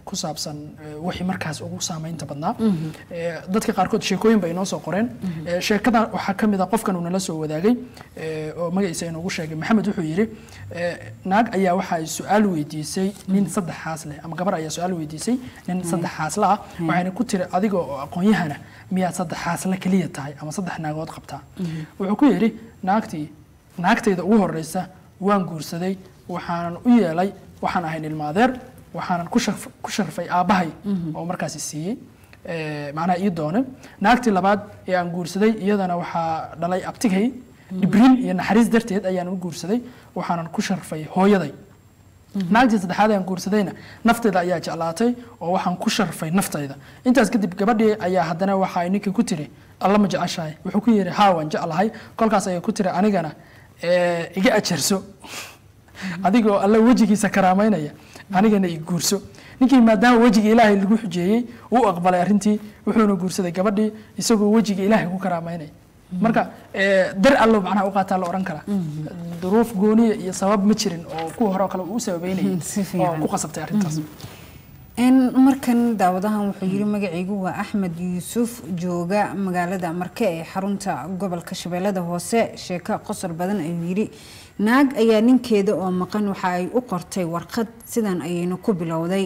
ku saabsan eh, wixii markaas ugu saameynta badnaa Eh, dadka qaarkood sheekooyin bay inoo soo qoreen Eh, sheekada waxaa ka mid a qofkan uu nala soo wadaagay eh, oo magaciisa inoogu sheegay maxamed wuxuu yidhi eh, naag ayaa waxa ay su-aal weydiisay nin saddexaas leh ama gabar ayaa su-aal weydiisay nin saddexaasla ah waxayna ku tiri adiga oo aqoon-yahana miyaad saddexaasla keliya tahay ama saddex naagood qabtaa wuxuu ku yidhi naagtii naagtayda ugu horeysa waan guursaday waxaanan u yeelay waxaan ahay ilmaadeer waxaanan ku sharf- ku sharfay aabbahay oo markaasi siiyey Eh, macnaha ii doone naagtii labaad ee aan guursaday iyadana waxaa dhalay abtigay dhibrin iyo naxariis darteed ayaan u guursaday waxaanan ku sharfay hooyaday naagtii saddexaad ee aan guursadayna nafteeda ayaa jeclaatay oo waxaan ku sharfay naftayda intaas kadib gabadhii ayaa haddana waxa ay ninkii ku tiri alla ma jeceshahay wuxuu ku yidhi haa waan jeclahay kolkaas ayay ku tiri anigana eh, iga ajarso adigoo alla wejigiisa karaamaynaya anigana i guurso ninkii maadaama wejiga ilaahay lagu xujeeyey uu aqbalay arrintii wuxuuna guursaday gabadhii isagoo wejiga ilaahay ku karaamaynaya marka eh, dar allo macnaha u qaataa la odhan karaa duruuf gooniya iyo sabab ma jirin oo kuwa hore oo kale uu u sababeynayay Si oo fiican. ku qasabtay arrintaas n markan daawadahan wuxuu yiri magacaygu waa axmed yuusuf jooga magaalada marke ee xarunta gobolka shabeellada hoose sheeko qosol badan ayuu yiri naag ayaa ninkeeda oo maqan waxa ay u qortay warqad sidan ayayna ku bilowday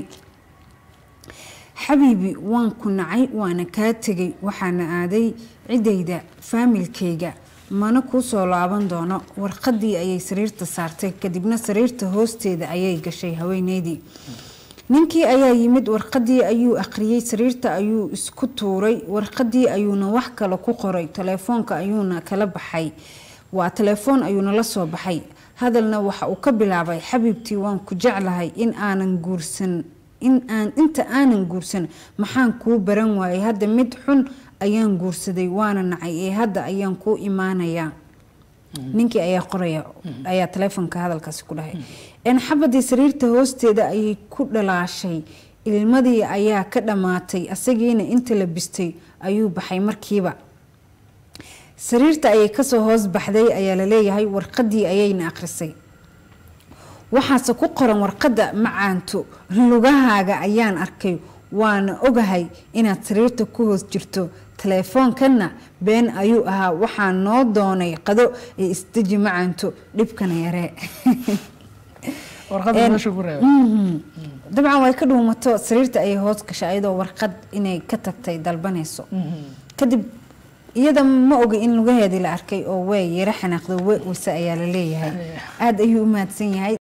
xabiibi waan ku nacay waana kaa tegay waxaana aaday ciddayda faamilkayga mana kuu soo laaban doono warqadii ayay sariirta saartay kadibna sariirta hoosteeda ayay gashay haweeneydii ninkii ayaa yimid warqadii ayuu akhriyey sariirta ayuu isku tuuray warqadii ayuuna wax kale ku qoray telefoonka ayuuna kala baxay waa telefoon ayuuna la soo baxay hadalna waxa uu ka bilaabay xabiibtii waan ku jeclahay in aanan guursan in aan inta aanan guursan maxaan kuu baran waayay hadda mid xun ayaan guursaday waana nacay ee hadda ayaan kuu imaanayaa ninkii ayaa qoraya ayaa telefoonka hadalkaasi ku dhahay n xabadii sariirta hoosteeda ayay ku dhalaashay ilmadii ayaa ka dhammaatay asagiina inta la bistay ayuu baxay markiiba sariirta ayay kasoo hoos baxday ayaa laleeyahay warqadii ayayna akhrisay waxaase ku qoran warqadda macaanto lugahaaga ayaan arkay waana ogahay inaad sariirta ku hoos jirto telefoonkanna been ayuu ahaa waxaa noo doonay qado ee isdeji macaanto dhibkana yaree warqadda meesha ku reebay Mhm. dabcan way ka dhuumato sariirta ayay hoos gashay ayadoo warqad inay ka tagtay dalbanayso kadib iyada ma oga in lugaheedii la arkay oo way yara xanaaqdo we wase ayaa la leeyahay aada ayuu u mahadsan yahay